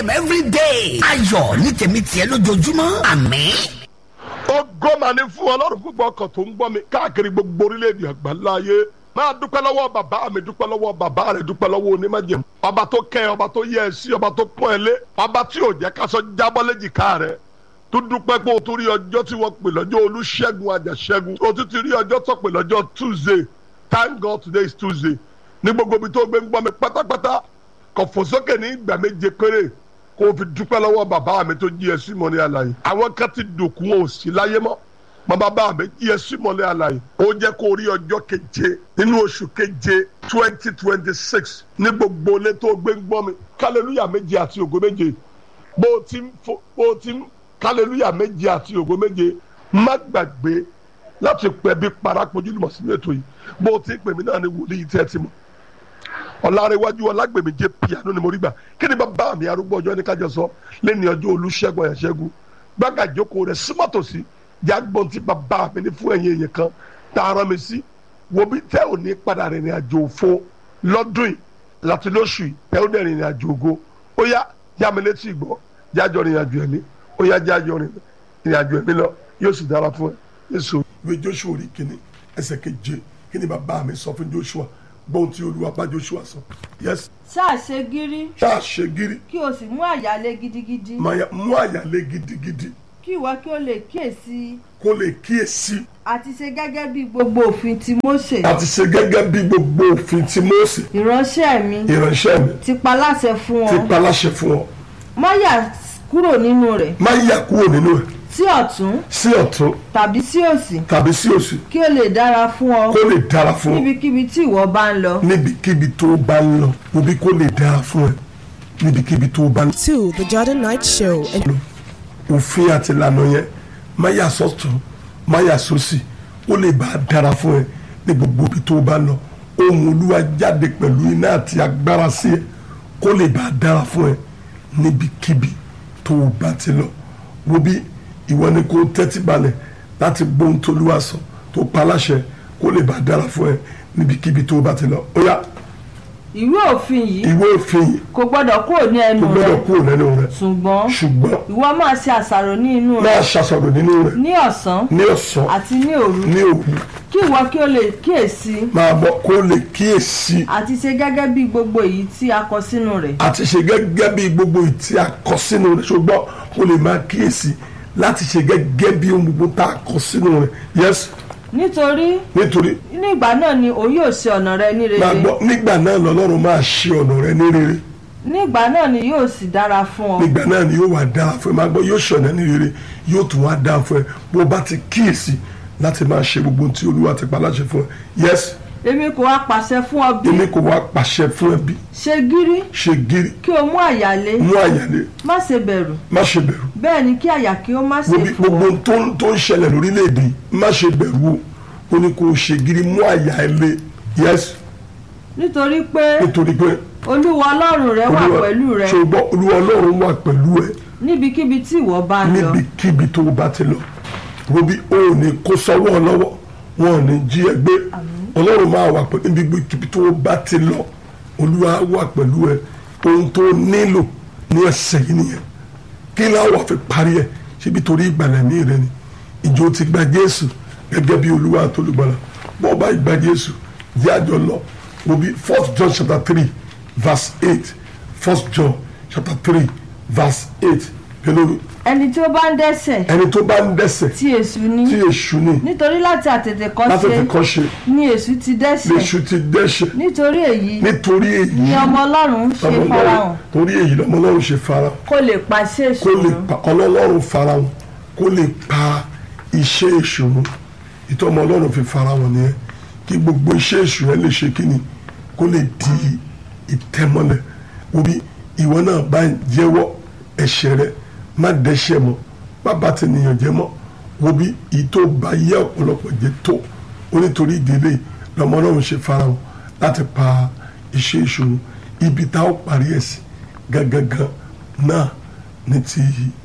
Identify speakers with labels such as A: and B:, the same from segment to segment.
A: a.m. every day. ayọ̀ ní tèmi tiẹ̀ lójoojúmọ́ àmín.
B: ògo mà ní fún ọlọ́run gbogbo ọkàn tó ń gbọ́ mi káàkiri gbogbo orílẹ̀-èdè àgbáńlá ayé máa dúpẹ́ lọ́wọ́ bàbá mi dúpẹ́ lọ́wọ́ bàbá rẹ̀ dúpẹ́ lọ́wọ́ onímọ̀jẹ̀ ọba tó kẹ́ ẹ ọba tó yẹ ẹ sí ọba tó pọ́n ẹ lé ọba tí ò jẹ́ káṣọ jábọ́ léjìká rẹ̀ tó dúpẹ́ pé o tún rí ọjọ́ tí wọ́n pè lọ́jọ́ olúṣẹ́gun àjàṣẹ́gun o tún ti rí ọjọ́ tó pè lọ́jọ́ tuesday thank god today is tuesday ní gbogbo ibi tó gbé ń gbọ́ mi pátápátá kò fò sókè ní ìgbà méje péré kó o fi dúpẹ́ lọ́wọ́ bàbá mi tó jí ẹ sí mọ́lẹ́ àlàyé àwọn kan ti dòkú wọn ò sí láyé mọ́ mọ bàbá mi jí ẹ sí mọ́lẹ́ àlàyé ó jẹ́ kó o rí ọjọ́ keje nínú oṣù keje twenty twenty six ní gbogbo ilé tó gbé ń gbọ́ mi kálẹ́lúyà méje àti ògo méje bó o ti ń fo bó o ti ń kálẹ́lúyà méje àti ògo méje má gbàgbé láti pẹ́ bí parapojú lùmọ̀ sínú ètò yìí bó o ti ń pè mí náà ní wòlíì tẹ́ ẹ ti mọ̀ ọ̀làrẹ̀wájú ọlágbèmí jẹ́ piano ni mo rí gbà kí ni bàbá mi arúgbó ọjọ́ ní kájọ sọ lẹ́ni ọjọ́ olùṣègùn àyàṣẹ́gun gbàgà ìjókòó rẹ̀ símọ́tòsí jágbọ́n ti bàbá mi ní fún ẹ̀yìn èèyàn kan tààrà mi sí wo bí tẹ́ ò ní padà rìnrìn àjò òfo lọ́dún yìí láti lóṣù yìí tẹ́ ò dẹ̀ rìnrìn àjò ògo ó yá yá mi létí ìgbọ́ jájọ rìnrìn àjò ẹ̀mí ó yá jájọ rìnrìn àjò ẹ̀mí lọ yóò sì dára fún ẹ yéṣu. ìwé joshua orí kìíní ẹsẹ̀ keje kí ni bàbá mi sọ fún joshua gbọ́n tí olúwa bá joshua sọ. yes
C: ṣáà ṣe gírí
B: ṣáà ṣe gírí
C: kí o sì mú àyálé gidigidi
B: máa mú àyàlé gidigidi
C: kí ìwọ kí o lè kíyèsí
B: kó lè kíyèsí
C: àti ṣe gẹ́gẹ́ bí gbogbo òfin ti Mósè
B: àti ṣe gẹ́gẹ́ bí gbogbo òfin tí Mósè
C: ìránṣẹ́ mi
B: ìránṣẹ́ mi
C: ti pa láṣẹ fún
B: ti
C: ọ
B: pa láṣẹ fún ọ
C: má yà kúrò nínú rẹ̀
B: má yà kúrò nínú ẹ̀
C: sí ọ̀tún
B: sí ọ̀tún
C: tàbí sí òsì
B: tàbí sí òsì
C: kí o lè dára fún ọ
B: kó lè dára fún ọ
C: níbikíbi tí ìwọ bá ń lọ
B: níbikíbi tó bá ń lọ òbí kó lè dára fún ẹ níbikíbi tó bá ń lọ.
D: to the Jordan Night Show. And
B: òfin àti ìlànà yẹn má yà sọ́tún má yà sósì ó lè bá a dára fún ẹ ní gbogbo ibi tó bá lọ ohun olúwa jáde pẹ̀lú iná àti agbára sí ẹ kó lè bá a dára fún ẹ níbikíbi tó o bá ti lọ wo bí ìwọ ni kó tẹ́tí balẹ̀ láti gbóhùn tó olúwa sọ tó pa láṣẹ kó lè bá a dára fún ẹ níbikíbi tó o bá ti lọ ó yá
C: ìwé òfin yìí
B: ìwé òfin yìí
C: kò gbọ́dọ̀ kúrò ní ẹnu
B: kò
C: rẹ
B: gbọ́dọ̀ kúrò lẹ́nu rẹ
C: ṣùgbọ́n
B: ṣùgbọ́n
C: ìwọ máa ṣe àṣàrò ní inú rẹ
B: máa ṣàṣàrò nínú rẹ
C: ní ọ̀sán
B: ní ọ̀sán
C: àti ní òru
B: ní òru
C: kí ìwọ kí o lè kíyèsí
B: máa bọ̀ kó lè kíyèsí
C: àti ṣe gẹ́gẹ́ bí gbogbo èyí tí a kọ sínú rẹ̀
B: àti ṣe gẹ́gẹ́ bí gbogbo ìtí akọ sínú rẹ̀ ṣùgbọ́n kó lè máa kíyèsí láti ṣe gẹ́gẹ́ bí ohun gbogbo tá a kọ sínú rẹ̀ yes
C: nítorí
B: nítorí
C: nígbà náà ni òun yóò ṣe ọ̀nà rẹ ní
B: máa
C: rere
B: gbọ́ nígbà náà lọ́lọ́run máa ṣe ọ̀nà rẹ ní rere
C: nígbà náà ni yóò sì dára fún ọ
B: nígbà náà ni yóò wá dára fún ẹ máa gbọ́ yóò ṣe ọ̀nà ní rere yóò tún wá dára fún ẹ bó o bá ti kíyèsí láti máa ṣe gbogbo ohun tí olúwa ti pa láṣẹ fún ẹ yes
C: èmi kò wá pàṣẹ fún ọ bí
B: èmi kò wá pàṣẹ fún ẹ bí
C: ṣe gírí
B: ṣe gírí
C: kí o mú àyálé
B: mú àyàlé
C: má ṣe bẹ̀rù
B: má ṣe bẹ̀rù
C: bẹ́ẹ̀ ni kí àyà kí ó má ṣe
B: gbogbo
C: fò
B: gbogbo
C: ọ́
B: ohun tó ń- tó ń ṣẹlẹ̀ lórílẹ̀‐èdè yìí, má ṣe bẹ̀rù o ó ní kó o ṣe gírí mú àyà ẹ lé yes
C: nítorí pé
B: nítorí pé
C: olúwa ọlọ́run rẹ wà
B: Olúwa-
C: pẹ̀lú rẹ
B: ṣùgbọ́n olúwa ọlọ́run wà pẹ̀lú ẹ
C: níbikíbi tí ìwọ bá ń lọ
B: níbikíbi tó o bá ti lọ robi o ò ní kó sọ́wọ́ lọ́wọ́ wọn ò ní jí ẹ gbé ọlọ́run máa wà pẹ̀lú níbikíbi tó o bá ti lọ olúwa wà pẹ̀lú ẹ ohun tó o nílò ní ẹsẹ̀ yìí nìyẹn kí láwọ̀ fi parí ẹ̀ síbi torí ìgbàlẹ̀ ní rẹ ni ìjọ ti gba jésù gẹ́gẹ́ bí olúwa àtolùgbàlà bọ́ọ̀ bá gba jésù jẹ́ àjọ lọ robi first john chapter three verse eight first john chapter three verse eight pẹ̀lú
C: ẹni tí ó bá ń dẹ́ṣẹ̀
B: ẹni tó bá ń dẹ́ṣẹ̀
C: tí èṣù ní
B: tí èṣù ní
C: nítorí láti àtètè kọ́
B: láti
C: ṣe
B: fi kọ́ ṣe
C: ni èṣù ti dẹ́ṣẹ̀
B: léṣu ti dẹ́ṣẹ̀
C: nítorí èyí
B: nítorí èyí
C: ni ọmọ ọlọ́run ṣe
B: lọ́mọ
C: farahàn
B: Ọlọ́run- torí èyí lọ́mọ ọlọ́run ṣe farahàn
C: kó lè pàṣẹ èṣù
B: kó lè
C: run.
B: pa ọlọ́run farahàn kó lè pa iṣẹ́ èṣù run ìtọ́ ọmọ ọlọ́run fi farahàn nìyẹn kí gbogbo iṣẹ́ èṣù rẹ lè ṣe kíni kó lè di ìtẹ́mọ́lẹ̀ obi ìwọ náà bá ń jẹ́wọ́ ẹ̀ṣẹ̀ rẹ má dẹ́ṣẹ̀ mọ́ má bá ti nìyàn jẹ́ mọ́ obi ìtò bá yẹ ọ̀pọ̀lọpọ̀ jẹ́ tó onítorí ìdílé lọ́mọ ọlọ́run ṣe farahàn láti pa iṣẹ́ èṣù run ibi tá ó parí ẹ̀ sí gangan náà ní ti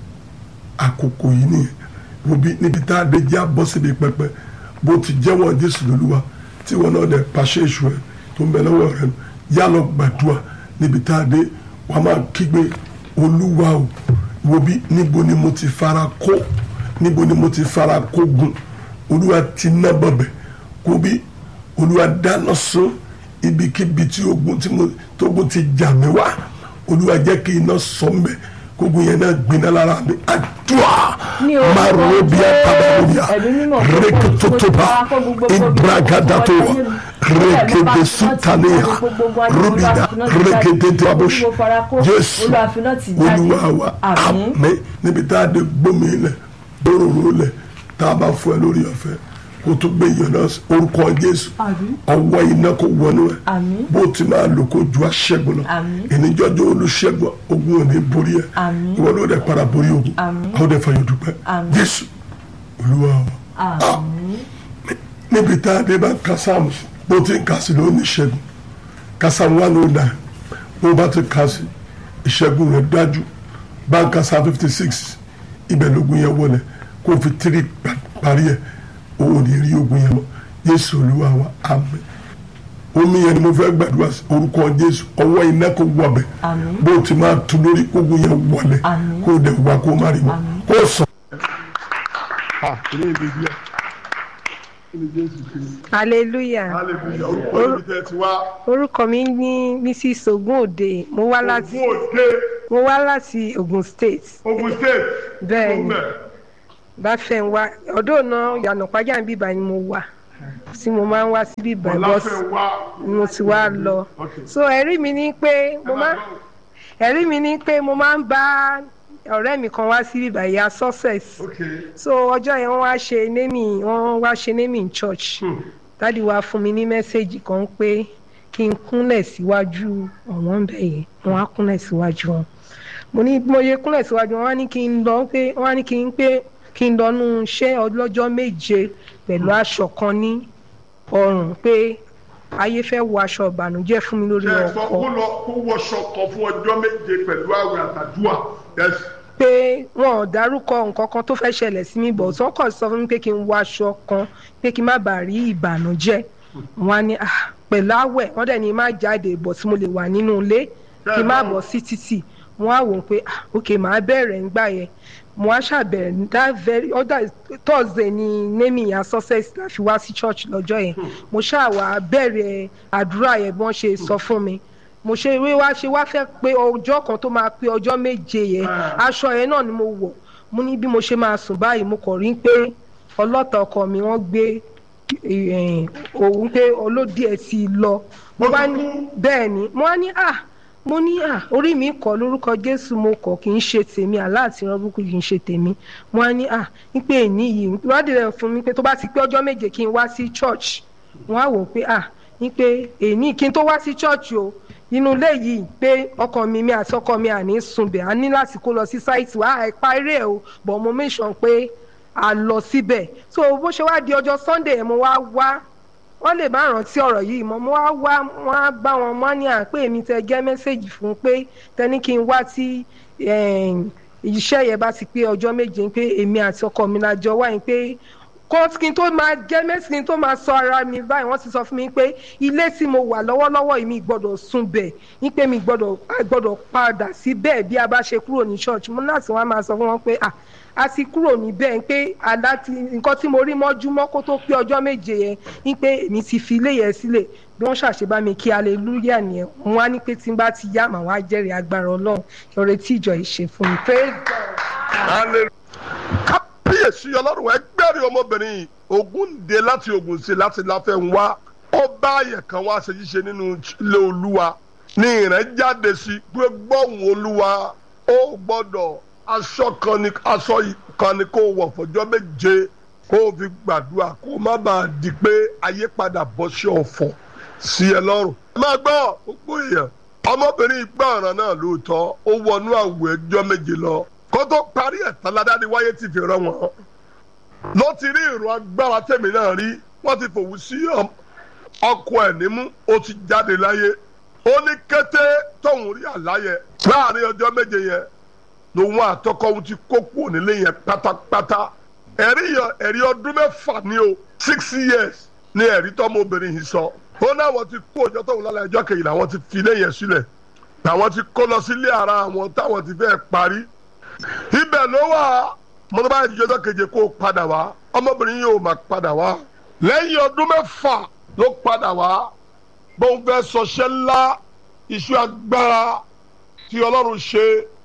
B: àkókò yìí nìyẹn wobi níbi tá a dé jẹ́ àbọ̀ síbi pẹpẹ bó ti jẹ́wọ́ jésù lólúwa tí wọn náà dẹ̀ pàṣẹ èṣù ẹ̀ tó ń bẹ lọ́wọ́ rẹ̀ nù yá lọ gbàdúrà níbi tá a dé wàá máa kígbe olúwa o wo bí níbo ni mo ti fara kó níbo ni mo ti fara kó gun olúwa ti ná bọ̀bẹ̀ kó bí olúwa dáná sun ibikíbi tí ogun tí mo tógun ti jà mí wá olúwa jẹ́ kí iná sọ mbẹ́ kógun yẹn náà gbiná lára mi àdúrà
C: Ní orúkọ
B: máa ro bí
C: Jésù,
B: atabarobiya
C: ẹ̀mí mímọ́ tó kó-
B: rékétótóba
C: kó gbogbo- gbogbo-
B: ibragadato
C: gbogbo- gbogbo-
B: rékéde sutaniya rubida rékéde abush jésù olúwa wa àmín níbi tá a dé gbómi lẹ̀ gbóròrò lẹ̀ tá a bá fún ẹ lórí ọ̀fẹ́ kó tó gbé yẹn náà sí orúkọ jésù
C: Àmín.
B: ọwọ́ iná kó wọnú ẹ
C: Àmín.
B: bó ti máa lò kó ju aṣẹ́gun lọ
C: Àmín.
B: ìníjọ́jọ́ olùṣègùn ogun ò ní borí ẹ
C: Àmín.
B: ìwọ ló dẹ̀ para borí ogun
C: Àmín.
B: àwọn dẹ̀ fàyọ̀ dúpẹ́
C: Àmín.
B: jésù olúwa wa
C: àmín
B: níbi tá a dé bá ka sáàmù sí bó ti ń kà sí ló ní ìṣẹ́gun ka sáàmù one oh nine bó bá ti kà sí ìṣẹ́gun rẹ̀ dájú bá ń ka sáà fifty six ibẹ̀ lógun yẹn wọlé kó o fi tírì pa- parí ẹ̀ o ò ní rí ogun yẹn mọ́ Jésù olúwa wa àmín omi yẹn ni mo fẹ́ gbàdúrà sí orúkọ Jésù ọwọ́ iná kò wọbẹ̀
C: Àmín.
B: bó o ti máa tu lórí kógun yẹn wọlé
C: Àmín.
B: kó o dẹ̀ wá kó o má rí mọ́
C: Àmín.
B: kó o sọ. ah ilé ìgbé díẹ̀ ilé Jésù kiri
E: hallelujah
B: hallelujah orúkọ ibi tẹ́ ti wá
E: orúkọ mi ní mrs ogunòde mo wá láti
B: Ògùn òde
E: mo wá láti ogun state
B: Ogun state
E: Bẹ́ẹ̀ni.
B: Ogun
E: báfẹ̀nwá ọ̀dọ́ náà yànnà pàjá bíbá ni mo wà tí mo máa ń wá sí bíbá bọ́sì
B: Ọláfẹ́wá
E: mo ti wá lọ
B: Okay.
E: so ẹ̀rí mi ní pé mo máa ẹ̀rí mi ní pé mo máa ń bá ọ̀rẹ́ mi kan wá sí bíbá ìyá success
B: okay
E: so ọjọ́ yẹn wọ́n wá ṣe némì wọ́n wá ṣe némì in church dádì wa fún mi ní mẹ́sẹ̀gì kan pé kí n kúnlẹ̀ síwájú ọ̀wọ́n bẹ̀ yẹn wọ́n á kúnlẹ̀ síwájú wọn mo ní bí mo yẹ kúnlẹ̀ síwájú wọn wọ́n á ní kí n lọ pé wọ́n á ní kí n pé kí n lọ́nu iṣẹ́ ọlọ́jọ́ méje pẹ̀lú aṣọ kan ní ọrùn pé ayé fẹ́ wọ aṣọ ìbànújẹ́ fún mi lórí
B: ṣe é sọ
E: ọkọ
B: kó lọ kó wọṣọ kan fún ọjọ́ méje pẹ̀lú àwẹ̀ àtàdúà yes
E: pé wọn ò dárúkọ nǹkan kan tó fẹ́ ṣẹlẹ̀ sí mi bọ̀ tó kàn sọ fún mi pé kí n wọ aṣọ kan pé kí n má bàa rí ìbànújẹ́ wọn á ní "Ah, pẹ̀lú àwẹ̀ wọ́n dẹ̀ ní má jáde bọ̀ tí mo lè wà nínú ilé kí n má bọ̀ sí títì wọn á wò ó pé "Ah, ok màá bẹ̀rẹ̀ ńgbà yẹn mo á ṣàbẹ̀rẹ̀ that very other thursday ni nemi and success la fi wá sí church lọ́jọ́ yẹn mo ṣáà wá bẹ̀rẹ̀ àdúrà yẹn bí wọ́n ṣe sọ fún mi mo ṣe wí wá ṣe wá fẹ́ pé ọjọ́ kan tó máa pé ọjọ́ méje yẹn aṣọ yẹn náà ni mo wọ̀ mo ní bí mo ṣe máa sùn báyìí mo kàn rí pé ọlọ́tà ọkọ mi wọ́n gbé eh, òun pé olódì ẹ̀ ti lọ mo bá ní bẹ́ẹ̀ ni mo wá ní à mo ní à orí mi kọ lórúkọ jésù mo kọ kì í ṣe tèmi aláàtì rọ́bùkù kì í ṣe tèmi mo wá ní à ń pè ní yìí ìwádìí rẹ̀ fún mi pé tó bá ti pé ọjọ́ méje kí n wá sí church wọ́n á wò ó pé à ń pé èmi kí n tó wá sí church o inú ilé yìí pé ọkọ mi mi àti ọkọ mi àní sunbẹ̀ á ní láti kó lọ sí sáìtì wá àìpa eré ẹ̀ o but mo make sure pé a lọ síbẹ̀ so bó ṣe wá di ọjọ́ sunday yẹn mo wá wá wọ́n lè má rántí ọ̀rọ̀ yìí mọ́ mo wá wá wọ́n á bá wọn mọ́ ní à pé èmi tẹ gẹ́ mẹ́sẹ̀gì fún pé tẹni kí n wá tí em, iṣẹ́ yẹn bá ti pé ọjọ́ méje pé èmi àti ọkọ mi la jọ wáyé pé kó kí n tó máa gẹ́ mẹ́sì kí n tó máa sọ ara mi báyìí wọ́n ti sọ fún mi pé ilé tí mo wà lọ́wọ́lọ́wọ́ yìí mi gbọ́dọ̀ sùn bẹ̀ ní pé mi gbọ́dọ̀ a gbọ́dọ̀ padà sí bẹ́ẹ̀ bí a bá ṣe kúrò ní church mo láti wá máa sọ fún wọn pé ah a ti kúrò níbẹ̀ pé àlá ti nǹkan tí mo rí mọ́júmọ́ kó tó pé ọjọ́ méje yẹn ní pé èmi ti fi ilé yẹn sílẹ̀ bí wọ́n ṣàṣebá mi kí hallelujah nìyẹn wọ́n á ní pé tí n bá ti yá màá wá jẹ́rìí agbára ọlọ́run ọ̀rẹ́ tí ìjọ yìí ṣe fún mi praise God.
B: kábíyèsí ọlọ́run ẹgbẹ́rin ọmọbìnrin yìí ogun dé láti ogun sí láti láfẹ́ ń wá ó bá àyẹ̀ kan wá ṣe ṣíṣe nínú ilé olúwa ní ìrẹ́ jáde sí pé gbọ́hùn olúwa ó gbọ́dọ̀ aṣọ kan ni aṣọ yìí kan ni kó wọ̀ fọjọ́ méje kó o fi gbàdúrà kó o má bàa di pé ayé padà bọ́ sí ọ̀fọ̀ sí ẹ lọ́rùn. ẹ máa gbọ́ gbogbo èèyàn ọmọbìnrin gbọ́ ọ̀ràn náà lóòótọ́ ó wọnú àwẹ̀ ẹjọ́ méje lọ kó tó parí ẹ̀ tán ládàáni wáyé ti fi rán wọn ló ti rí ìrún agbára tèmi náà rí wọ́n ti fòwú sí ọm- ọkọ ẹ̀ nímú ó ti jáde láyé ó ní kété tóun rí àláyẹ láàrin ọjọ́ méje yẹn lòun àtọkọ òun ti kó kúrò nílé yẹn pátápátá ẹ̀rí yẹn ẹ̀rí ọdún mẹ́fà ni o six years ni ẹ̀rí tọ́mọbìnrin yìí sọ ó náà wọ́n ti kó ọjọ́ tóun lálẹ́ ẹjọ́ kejìlá wọ́n ti fi ilé yẹn sílẹ̀ làwọn ti kó lọ sílé ara àwọn táwọn ti fẹ́ parí ibẹ̀ ló wà mọ́tò báyìí ti jọ́jọ́ keje kó o padà wá ọmọbìnrin yìí ò máa padà wá lẹ́yìn ọdún mẹ́fà ló padà wá bóun fẹ́ sọṣẹ́ ńlá iṣu agbára tí ọlọ́run ṣe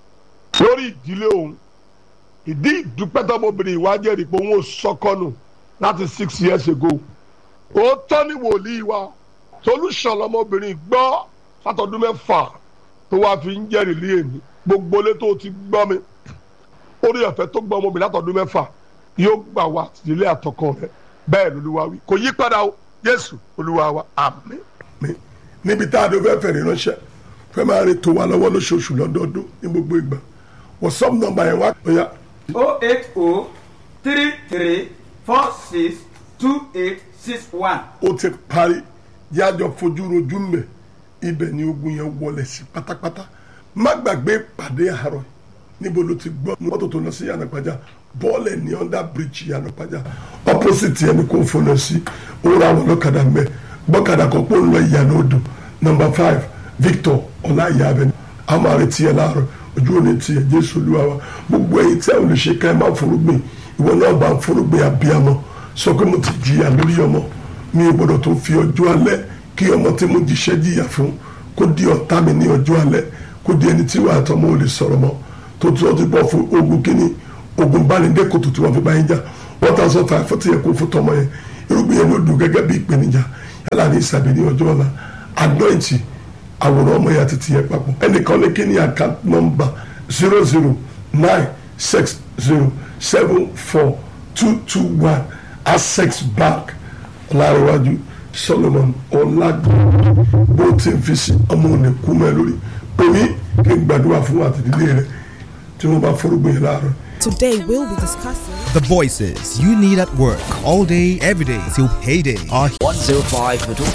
B: lórí ìdílé òun ìdí ìdúpẹ́ tọmọbìnrin ìwájẹ́ rí pé òun ò sọkọ́nù láti six years ago òótọ́ ni wòlíì wa solution lọmọbìnrin gbọ́ látọdún mẹ́fà tó wá fi ń jẹ́rìí lé èmi gbogbo ilé tó ti gbọ́ mi orí ọ̀fẹ́ tó gbọ́ ọmọbìnrin látọdún mẹ́fà yóò gbà wá ìdílé àtọkọ rẹ bẹ́ẹ̀ lolúwa wí kò yí padà o Jésù olúwa wa àmín. níbi tá a dé fẹ́ fẹ̀rẹ̀ ránṣẹ́ fẹ́ máa rí tó wa lọ́wọ́ lóṣooṣù lọ́dọọdún ní gbogbo ìgbà whatsapp number yẹn wá ọ̀ya
F: o eight o three three four six two eight six one.
B: ó ti parí yájọ fojú rojú mbẹ ibẹ̀ ni ogun yẹn wọlé sí pátápátá má gbàgbé pàdé àárọ̀ níbo ló ti gbọ́ mọ́tò tó lọ sí yànnàpájà bọ́ọ̀lù ní under bridge yànnàpájà opposite yẹn ni kò fọlọ sí òwúrọ̀ àwọn ọlọ́kadà mbẹ gbọ́kadà kan pé ó ń lọ ìyànà odò number five victor ọláìyá abẹni a máa retí ẹ láàárọ̀ ojú òní tiẹ̀ jésù olúwa wa gbogbo ẹ̀yin tí a ò lè ṣe ká ẹ máa forúgbìn ìwọ náà bá ń forúgbìn abiyamọ sọ pé mo ti jìyà lórí ọmọ mi ò gbọdọ̀ tó fi ọjọ́ alẹ́ kí ọmọ tí mo jíṣẹ́ jìyà fún kó di ọ̀tá mi ní ọjọ́ alẹ́ kó di ẹni tí wàá tọ́ mọ́ ò lè sọ̀rọ̀ mọ́ tó tún ọtí bọ́ fún ogun kínní ogun bánidé kòtò tí wọ́n fi bá yín jà one thousand five forty yẹn kó fún tọmọ yẹn irúgbìn yẹn ló dùn gẹ́gẹ́ bí ìpèníjà yálà ní ìsàbí ní ọjọ́ ọ̀la anointi àwòrán ọmọ yẹn àti tìyẹn papọ̀ ẹnìkan ní kí ni account number zero zero nine six zero seven four two two one access bank ọ̀làríwájú solomon ọ̀làgbọ̀n bó ti ń fi sí ọmọ òní kú mẹ́ lórí pèmí kí n gbàdúrà fún àtìdílé rẹ tí wọ́n bá forúgbìn yẹn láàárọ̀.
D: Today we'll be discussing
G: The voices you need at work all day, every day till payday are
A: 105